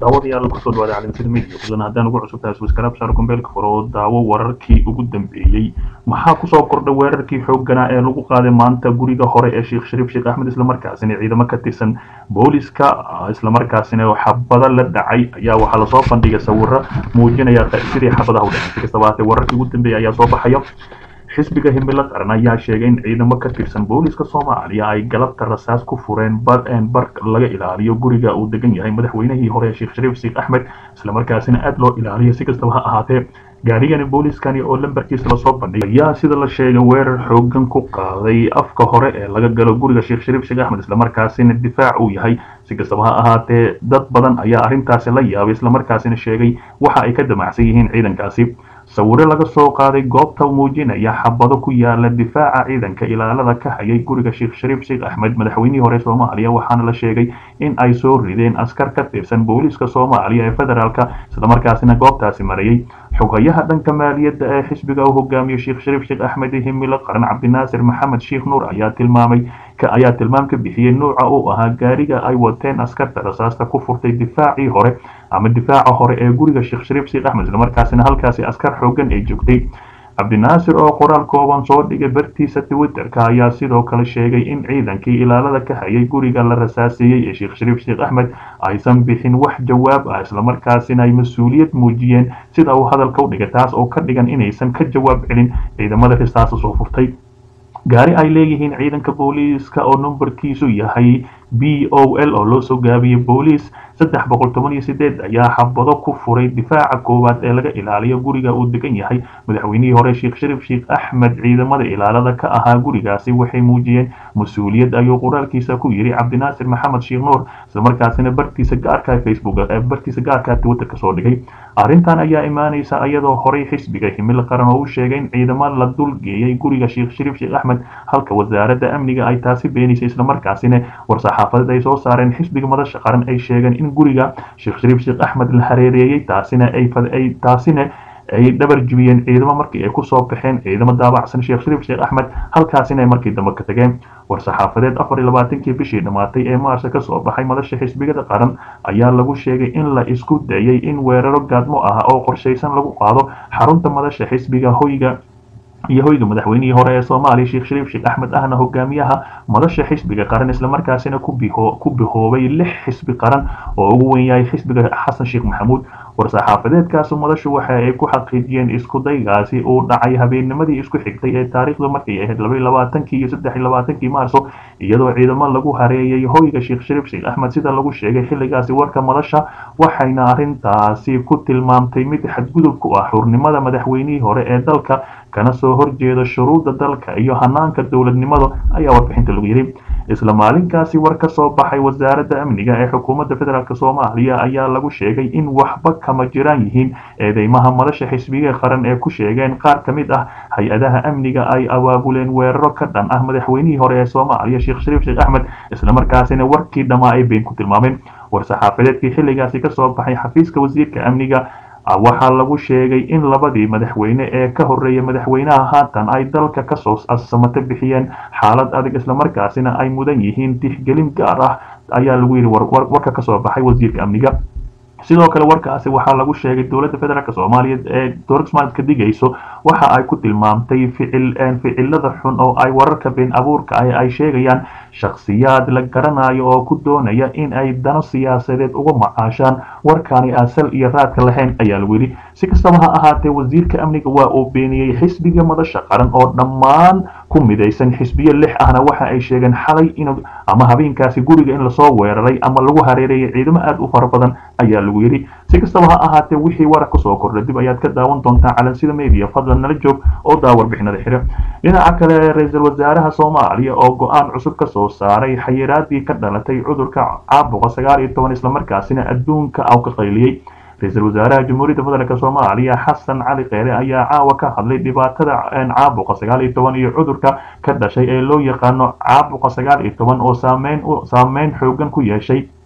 daawadayaal kusoo dhawaada caalamsida media fadlan haddaan ugu cusub tahay subscribe saar kumbeelka furo oo daawo wararkii ugu dambeeyey maxaa kusoo kordhay weerarkii xoogganaa ee lagu qaaday maanta guriga hore ee sheekh shariif sheekh axmed islamarkaasina ciidamo ka tirsan booliska islamarkaasina xabada la dhacay ayaa waxaa lasoo bandhigay sawiro muujinaya sidii xabadaha u dhacay si kastaba haatee wararkii ugu dambeeyay ayaa soo baxaya xisbiga himilo qaran ayaa sheegay in ciidamo ka tirsan booliska soomaaliya ay galabta rasaas ku fureen bar laga ilaaliyo guriga uu degan yahay madaxweynihii hore sheekh shariif sheekh axmed islamarkaasina aada loo ilaaliyo si kastaba ha ahaatee gaarigani booliskani oo lambarkiisa lasoo bandhigay ayaa sida la sheegay weerar xoogan ku qaaday afka hore ee laga galo guriga sheekh shariif sheekh axmed islamarkaasina difaac uu yahay si kastaba ha ahaatee dad badan ayaa arrintaasi la yaabay islamarkaasina sheegay waxa ay ka damacsan yihiin ciidankaasi sawiro laga soo qaaday goobta muujinaya xabado ku yaala difaaca ciidanka ilaalada ka hayay guriga sheekh shariif sheekh axmed madaxweynihii hore soomaaliya waxaana la sheegay in ay soo rideen askar ka tirsan booliiska soomaaliya ee federaalka islamarkaasina goobtaasi marayay xogayaha dhanka maaliyadda ee xisbiga uu hogaamiyo sheekh shariif sheekh axmed himilo qaran cabdinaasir maxamed sheekh nuur ayaa tilmaamay ayaa tilmaam ka bixiyey nuuca uu ahaa gaariga ay wateen askarta rasaasta ku furtay difaacii hore ama difaaca hore ee guriga sheekh shariif sheekh axmed islamarkaasina halkaasi askar xoogan ay joogtay cabdinaasir oo qoraal kooban soo dhigay bartiisa twitterka ayaa sidoo kale sheegay in ciidankii ilaalada ka hayay guriga la rasaaseeyey ee sheekh shariif sheekh axmed aysan bixin wax jawaab ah islamarkaasina ay mas-uuliyad muujiyeen sida uu hadalka u dhigay taas oo ka dhigan inaysan ka jawaab celin ciidamada risaasa soo furtay gaari ay leeyihiin ciidanka booliiska oo numbarkiisu yahay b o l oo loo soo gaabiyey booliis saddex boqol toban iyo sideed ayaa xabado ku furay difaaca koowaad ee laga ilaaliyo guriga uu degan yahay madaxweynihii hore sheekh shariif sheekh axmed ciidamada ilaalada ka ahaa gurigaasi waxay muujiyeen mas-uuliyad ayuu qoraalkiisa ku yiri cabdinaasir maxamed sheekh nuur islamarkaasina bartiisa gaarka facebook bartiisa gaarka twitter ka soo dhigay arrintan ayaa imaanaysa iyadoo horey xisbiga himil qaran oo u sheegay in ciidamo la dulgeeyay guriga sheekh shariif sheekh axmed halka wasaaradda amniga ay taasi beenaysay islamarkaasina war-saxaafadeed ay soo saareen xisbiga madasha qaran ay sheegeen in guriga sheekh shariif sheekh axmed la hareereeyey taasina ay taasina ay dhabar jibiyeen ciidamo markii ay kusoo baxeen ciidamo daabacsan sheekh shariif sheekh axmed halkaasina ay markii dambe ka tageen war-saxaafadeed afar iyo labaatankii bishii dhammaatay ee maarsa ka soo baxay madasha xisbigada qaran ayaa lagu sheegay in la isku dayay in weeraro gaadmo ah oo qorshaysan lagu qaado xarunta madasha xisbiga hoyga iyo hoyga madaxweynihii hore ee soomaaliya sheekh shariif sheekh axmed ahna hogaamiyaha madasha xisbiga qaran islamarkaasina ku bihoobay lix xisbi qaran oo ugu weyn yahay xisbiga xasan sheekh maxamuud war-saxaafadeedkaasu madashu waxa ay ku xaqiijiyeen isku daygaasi uu dhacay habeennimadii isku xigtay ee taariikhdu markay ahayd labaiyo labaatankii iyo saddex iyo labaatankii maarso iyadoo ciidamo lagu hareeyay hoyga sheekh shariif sheekh axmed sida lagu sheegay xilligaasi warka madasha waxayna arrintaasi ku tilmaamtay mid xadgudub ku ah xurnimada madaxweynihii hore ee dalka kana soo horjeeda shuruudda dalka iyo hanaanka dowladnimada ayaa warbixinta lagu yidhi isla maalinkaasi war ka soo baxay wasaaradda amniga ee xukuumadda federaalk soomaaliya ayaa lagu sheegay in waxba kama jiraan yihiin eedeymaha madasha xisbiga qaran ee ku sheegeen qaar ka mid ah hay-adaha amniga ay abaabuleen weeraro ka dhan ah madaxweynihii hore ee soomaaliya sheekh shariif sheekh axmed islamarkaasina warkii dhammaa ay been ku tilmaameen war-saxaafadeedkii xilligaasi kasoo baxay xafiiska wasiirka amniga waxaa lagu sheegay in labadii madaxweyne ee ka horreeyay madaxweynaha haatan ay dalka kasoo samato bixiyeen xaalad adag islamarkaasina ay mudan yihiin tixgelin gaar ah ayaa lagu yidhi warka kasoo baxay wasiirka amniga sidoo kale warkaasi waxaa lagu sheegay dowladda federaalk soomaaliya ee dowlad somaaliya ka digayso waxa ay ku tilmaamtay ficil ficilada xun oo ay wararka been abuurka ah ay sheegayaan shakhsiyaad la garanayo oo ku doonaya in ay dano siyaasadeed uga macaashaan warkaani asal iyo raadka lahayn ayaa lagu yidhi si kastaba ha ahaatee wasiirka amniga waa uu beeniyey xisbiga madasha qaran oo dhammaan ku midaysan xisbiyo lix ahna waxa ay sheegeen xalay in ama habeenkaasi guriga in lasoo weeraray ama lagu hareereeyay ciidamo aada u fara badan ayaa lagu yidhi si kastaba ha ahaatee wixii warar kasoo kordha dib ayaad ka daawan doontaa calansida media fadlan nala joog oo daa warbixinada xire dhinaca kale ra-iisul wasaaraha soomaaliya oo go-aan cusub kasoo saaray xayiraadii ka dhalatay cudurka caabuqa sagaal iyo toban islamarkaasina adduunka aw ka qayliyey ra-iisul wasaaraha jamhuuriyadda federaalk soomaaliya xasan cali keere ayaa caawa ka hadlay dhibaatada caabuqa sagaal iyo toban iyo cudurka ka dhashay ee loo yaqaano caabuqa sagaal iyo toban oo saameyn saameyn xoogan ku yeeshay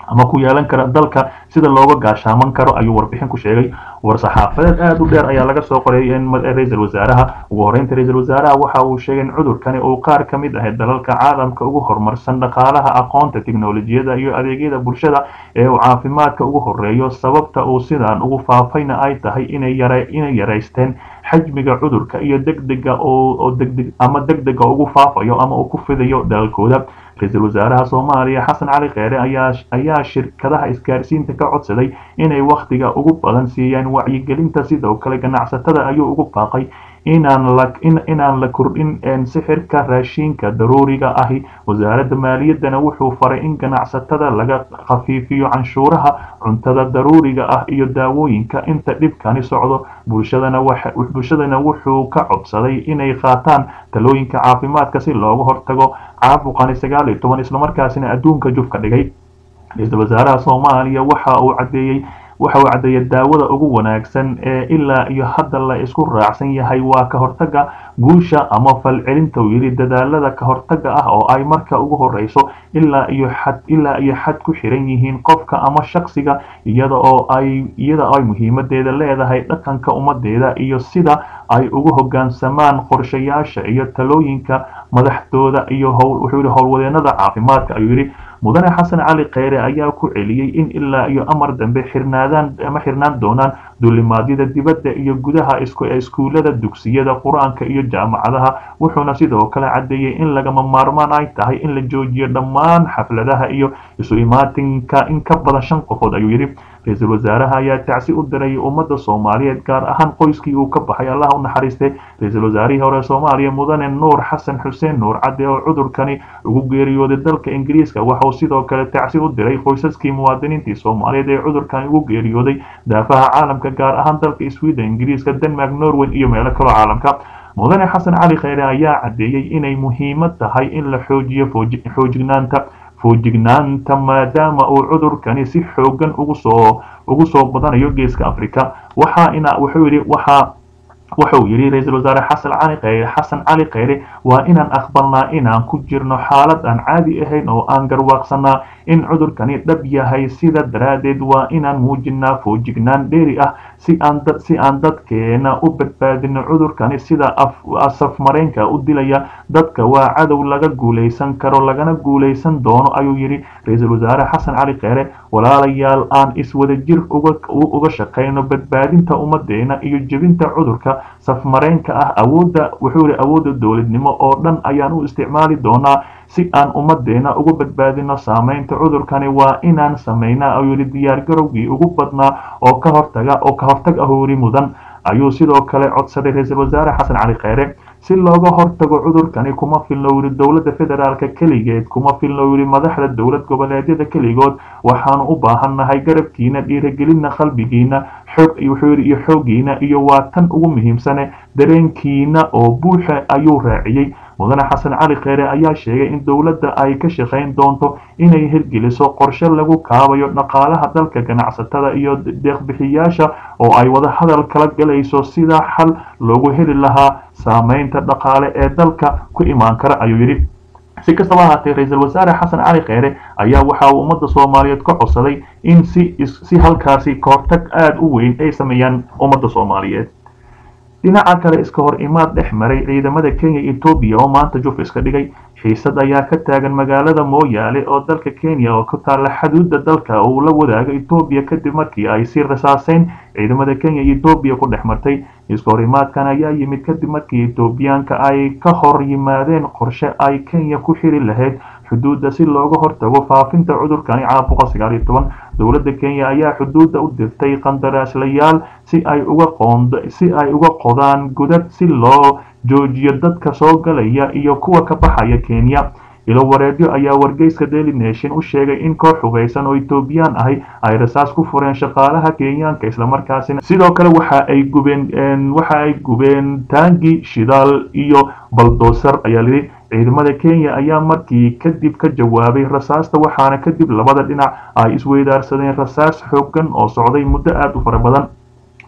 ama ku yeelan kara dalka sida looga gaashaaman karo ayuu warbixin ku sheegay war-saxaafadeed aada u dheer ayaa laga soo qoray ra-iisul wasaaraha ugu horreynta ra-iisul wasaaraha waxa uu sheegay in cudurkani uu qaar ka mid ah dalalka caalamka ugu horumarsan dhaqaalaha aqoonta tiknolojiyada iyo adeegyada bulshada ee uu caafimaadka ugu horeeyo sababta uu sidaan ugu faafayna ay tahay inay yaraysteen xajmiga cudurka iyo degdega oo degdeg ama degdega ugu faafayo ama uu ku fidayo dalalkooda ra-iisul wasaaraha soomaaliya xasan cali kheyre ayaa shirkadaha isgaarsiinta ka codsaday inay wakhtiga ugu badan siiyaan wacyigelinta sidoo kale ganacsatada ayuu ugu baaqay inaan la kordhin sixirka raashiinka daruuriga ahi wasaaradda maaliyaddana wuxuu faray in ganacsatada laga khafiifiyo canshuuraha cuntada daruuriga ah iyo daawooyinka inta dhibkani socdo bulshadana wuxuu ka codsaday inay qaataan talooyinka caafimaadka si looga hortago caabuqani sagaal iyo toban islamarkaasina adduunka juf ka dhigay ra-iisul wasaaraha soomaaliya waxa uu caddeeyey waxa uu caddeeyay daawada ugu wanaagsan ee ilaa iyo hadda la isku raacsan yahay waa ka hortagga guusha ama falcelinta uu yidhi dadaalada ka hortagga ah oo ay marka ugu horeyso ilaa iyo xad ilaa iyo xad ku xiran yihiin qofka ama shaksiga iyada oo ay iyada oo ay muhiimadeeda leedahay dhaqanka ummadeeda iyo sida ay ugu hoggaansamaan qorshayaasha iyo talooyinka madaxdooda iyo wuxuu yidhi howlwadeenada caafimaadka ayuu yidhi mudane xasan cali kheyre ayaa ku celiyey in ilaa iyo amar dambe xirnaadaan ama xirnaan doonaan duulimaadyada dibadda iyo gudaha iskuullada dugsiyada qur-aanka iyo jaamacadaha wuxuuna sidoo kale caddeeyey in lagama maarmaan ay tahay in la joojiyo dhammaan xafladaha iyo isu imaatinka in ka badan shan qofood ayuu yidhi ra-iisul wasaaraha ayaa tacsi u diray ummadda soomaaliyeed gaar ahaan qoyskii uu ka baxay allah u naxariistay ra-iisul wasaarihii hore soomaaliya mudane nuur xasan xuseen nuur cadde oo cudurkani ugu geeriyooday dalka ingiriiska waxauu sidoo kale tacsi u diray qoysaskii muwaadiniintii soomaaliyeed ee cudurkani ugu geeriyooday daafaha caalamka gaar ahaan dalka sweden ingiriiska denmark norway iyo meelo kaloo caalamka mudane xasan cali kheyre ayaa caddeeyey inay muhiimad tahay in la xoojiyo xoojignaanta foojignaanta maadaama uu cudurkani si xoogan ugu soo ugu soo badanayo geeska africa waxa ina wuxuu yidhi waxaa wuxuu yidhi ra-iisul wasaare xasan cali kheyre xasan cali kheyre waa inaan aqbalnaa inaan ku jirno xaalad aan caadi ahayn oo aan garwaaqsanaa in cudurkani dhab yahay sida daraaddeed waa inaan muujinaa foojignaan dheeri ah si aan dad si aan dadkeena u badbaadino cudurkani sida safmareenka u dilaya dadka waa cadow laga guulaysan karo lagana guulaysan doono ayuu yidhi ra-iisul wasaare xasan cali kheyre walaalayaal aan iswada jir uga shaqayno badbaadinta ummadeena iyo jebinta cudurka safmareenka ah awoodda wuxuu yidhi awoodda dowladnimo oo dhan ayaan u isticmaali doonaa si aan ummadeena uga badbaadino saameynta cudurkani waa inaan samaynaa ayuu yidhi diyaargarowgii ugu badnaa oo ka hortaga oo ka hortag ahoori mudan ayuu sidoo kale codsaday ra-iisul wasaare xasan cali kheyre si looga hortago cudurkani kuma filno yidhi dowladda federaalka keligeed kuma filno yidhi madaxda dowlad goboleedyada keligood waxaanu u baahannahay garabkiina dhiiragelinna qalbigiina xoog wuxuu yidhi iyo xooggiina iyo waa tan ugu muhiimsane dareenkiina oo buuxa ayuu raaciyey mudane xasan cali kheyre ayaa sheegay in dowladda ay ka shaqayn doonto inay hirgeliso qorshe lagu kaabayo dhaqaalaha dalka ganacsatada iyo deeqbixiyaasha oo ay wada hadal kala galayso sida xal loogu heli lahaa saameynta dhaqaale ee dalka ku imaan kara ayuu yidhi si kastaba ahaatee ra-iisul wasaare xasan cali kheyre ayaa waxa uu ummadda soomaaliyeed ka codsaday in si si halkaasi kahortag aada u weyn ay sameeyaan ummadda soomaaliyeed dhinaca kale iska hor imaad dhex maray ciidamada kenya etoobiya oo maanta juf iska dhigay xiisad ayaa ka taagan magaalada mooyaale oo dalka kenya oo ku taalla xuduudda dalka uu la wadaago etoobiya kadib markii ay si rasaaseyn ciidamada kenya etoobiya ku dhex martay iska hor imaadkan ayaa yimid kadib markii etoobiyaanka ay ka hor yimaadeen qorshe ay kenya ku xiri lahayd xuduudda si looga hortago faafinta cudurkani caabuqa sagaal iyo toban dowladda kenya ayaa xuduudda u dirtay qandaraaslayaal si ay uga qoond si ay uga qodaan godad si loo joojiyo dadka soo galaya iyo kuwa ka baxaya kenya ilo wareedyo ayaa wargeyska daily nation u sheegay in koox hugaysan oo etoobiyaan ahi ay rasaas ku fureen shaqaalaha kenyaanka islamarkaasina sidoo kale waxa ay gubeen waxa ay gubeen taangi shidaal iyo baldoosar ayaa lidhi ciidamada kenya ayaa markii kadib ka jawaabay rasaasta waxaana kadib labada dhinac ay isweydaarsadeen rasaas xoogan oo socday muddo aada u fara badan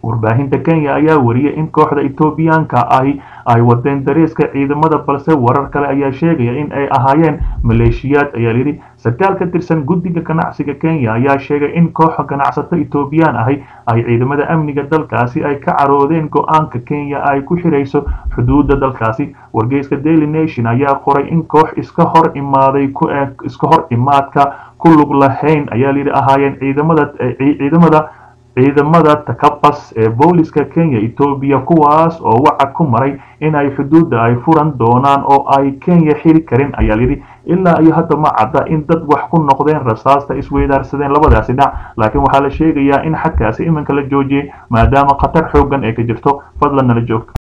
warbaahinta kenya ayaa wariyay in kooxda etoobiyaanka ahi ay wadeen dareeska ciidamada balse warar kale ayaa sheegaya in ay ahaayeen maleeshiyaad ayaa layidhi sarkaal ka tirsan guddiga ganacsiga kenya ayaa sheegay in kooxa ganacsato etoobiyaan ahi ay ciidamada amniga dalkaasi ay ka caroodeen go-aanka kenya ay ku xirayso xuduudda dalkaasi wargeyska daily nation ayaa qoray in koox iska hor imaaday iska hor imaadka ku lug lahayn ayaa layidhi ahaayeen ciidamada ciidamada ciidamada takabas ee booliska kenya etoobiya kuwaas oo wacad ku maray in ay xuduudda ay furan doonaan oo ay kenya xiri karin ayaa layidhi ilaa iyo hadda ma cadda in dad wax ku noqdeen rasaasta isweydaarsadeen labadaasi dhinac laakiin waxaa la sheegayaa in xadkaasi iminka la joojiyey maadaama khatar xooggan ee ka jirto fadlan nala joogta